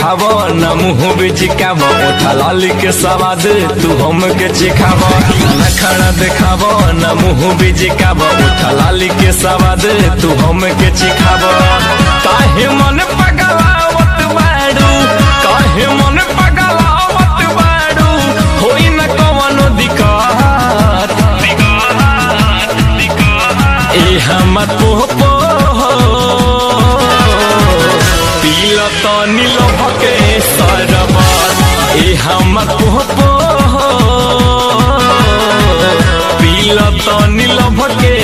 देखाव न मुँह बिचिकाव उठा लाली के सवाद तू हम के चिखाव न खाना देखाव न मुँह बिचिकाव उठा लाली के सवाद तू हम के चिखाव काहे मन पगलावत बाड़ू काहे मन पगलावत बाड़ू होई न कवनो दिक्कत ए हमर पोपो पील तो नील भके सरबत ए हमर पोपो पील तो नील भके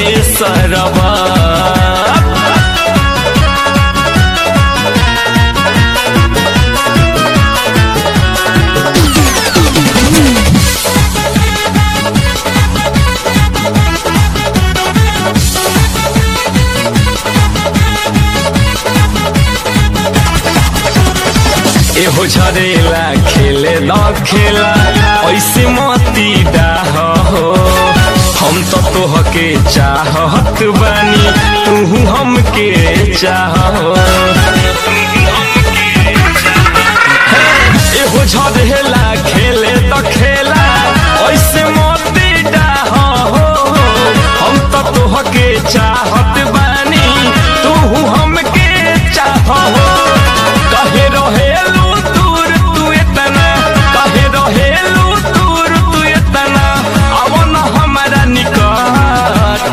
सरबत एहो झरेला खेले न खेला ऐसे मती डाह हो हम तो तोहके चाहत बानी तू हमके चाह एहो झरेला खेले त खेला ऐसे मती डाह हो हम तो तोहके चाहत बानी तू हमके चाह कहे रहेलू दूर तू इतना कहे रहेलू दूर तू इतना अब न हमारा निकट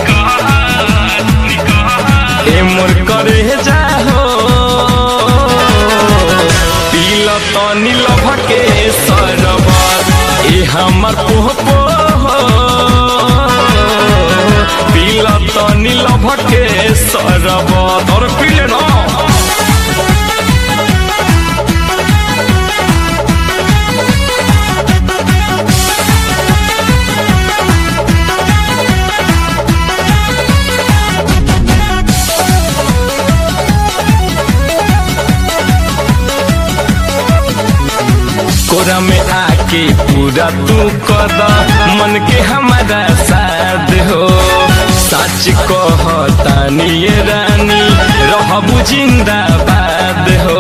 ए मोर करे जाहो पील तो नील भके सरबत ए हमर पोपो पील तो नील भके सरबत और पीले ना कोरा में आके पूरा तू कद मन के हमारा साथ हो सच कहतानी ये रानी रहबू जिंदाबाद हो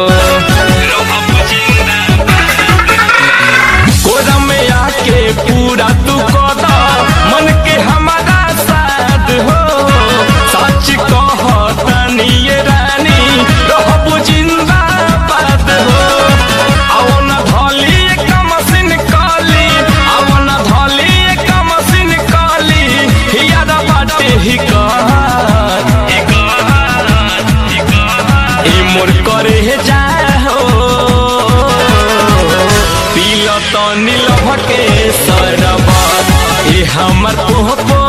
कोरा में आके पूरा तू कद मन के हमारा साथ हो सच कहतानी ये रानी रहबू जिंदाबाद हो अवन धली एक मशीन काली अवन धली एक मशीन काली याद बाटे ही कहत ए मोर करे जाहो पील तो नील भके सरबत ए हमर पोपो